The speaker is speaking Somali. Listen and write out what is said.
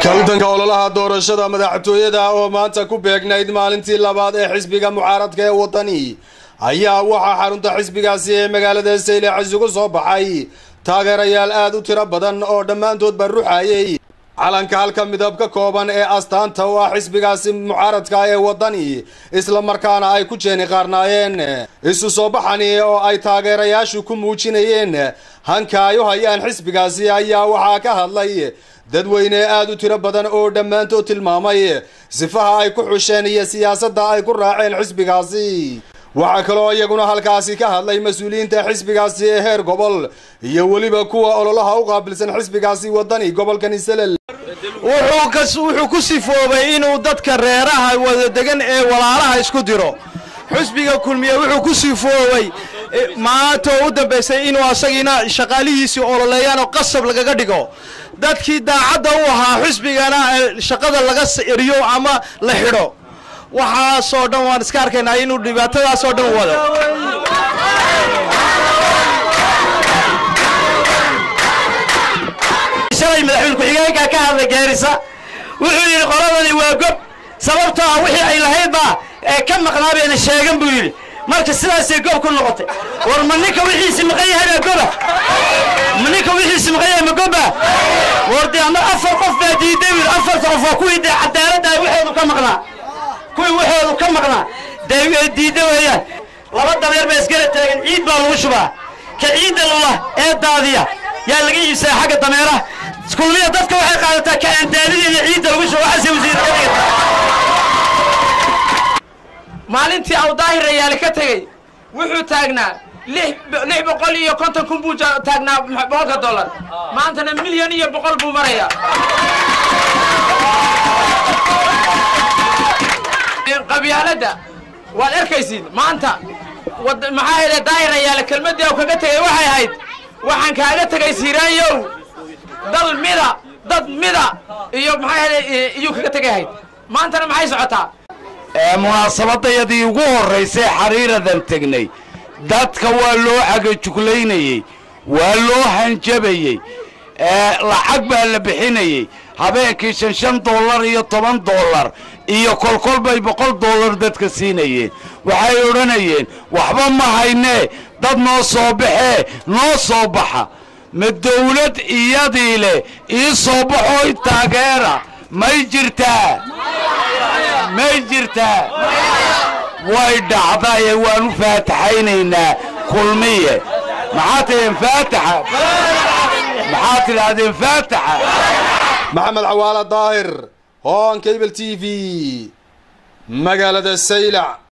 kaltanka ololaha doorashada madaxtooyada oo maanta ku beegnayd maalintii labaad ee xisbiga mucaaradka ee wadani ayaa waxaa xarunta xisbigaasi ee magaalada saylex isugu soo baxay taageerayaal aad u tiro badan oo dhammaantoodba ruxayay calanka halka midab ka kooban ee astaanta u ah xisbigaasi mucaaradka ee wadani isla markaana ay ku jeeni qaarnaayeen isu soo baxani oo ay taageerayaashu ku muujinayeen hanka ay u hayaan xisbigaasi ayaa waxaa ka hadlay dadweyne aad u tiro badan oo dhammaantood tilmaamay sifaha ay ku xusheen iyo siyaasadda ay ku raaceen xisbigaasi waxaa kaloo iyaguna halkaasi ka hadlay mas-uuliyiinta xisbigaasi ee heer gobol iyo weliba kuwa ololaha u qaabilsan xisbigaasi wadani gobolkani selel wuxuu ku sifoobay inuu dadka reeraha wada degan ee walaalaha isku diro xusbiga kulmiye wuxuu ku sifoobay maanta oo u dambaysay inuu asagiina shaqaalihiisii ololeeyaan oo qasab lagaga dhigo dadkii daacadda u ahaa xusbigana shaqada laga eriyo ama la xidho waxaasoo dhan waan iska arkaynaa inuu dhibaatadaasoo dhan wado shalay madaxweyne ku-xigeenka ka hadlay geerisa wuxuu yidhi qoladani waa gob sababtoo ah wixii ay lahaydbaa ee ka maqnaa bayna sheegan buu yidhi marka sidaasay gob ku noqotay war ma ninka wixiisi maqan yahay baa goba ma ninka wixiisi maqan yahay ma goba war dee ama afar qof baa diiday wiil afarta qof waa kuwii dee cadaaladda waxoodu ka maqnaa kuwii waxoodu ka maqnaa dee diidda weeyaan laba dabeer baa iskala taagan ciid baa lagu shubaa ka ciidda lula ee daadiya yaa laga iibsadaa xagga dameeraha kulmiya dadka waxay qaadataa ka aandaadida iyo ciidda lagu shuba waxaase wasiir maalintii awdaahir rayaali ka tegey wuxuu taagnaa lix boqol iyo konton kun buu taagnaa boqolka dollar maantana milyan iyo boqol buu marayaa qabyaaladda waad arkaysiin maanta maxaa hele daahir rayaale kelmaddii u kaga tegay waxay ahayd waxaan kaaga tegay siiraanyow dal mida dad mida iyo maxaa hele iyuu kaga tegay ahayd maantana maxay socotaa munaasabadayadii ugu horraysay xariiradan tegnay dadka waa loo cagajuglaynayey waa loo hanjabayey lacag baa la bixinayey habeenkii shan shan dollar iyo toban dollar iyo kolkol bay boqol dollar dadka siinayeen waxay odhanayeen waxba ma haynee dad noo soo baxee noo soo baxa ma dawlad iyadii leh ii soo baxooy taageera may jirtaa may jirtaa way dhacdaye waan u faataxaynaynaa kulmiye maxaad tidhaheen faataxa maxaad tidhaahdeen faataxa maxamed cawaala daahir hoon cable t v magaalada saylac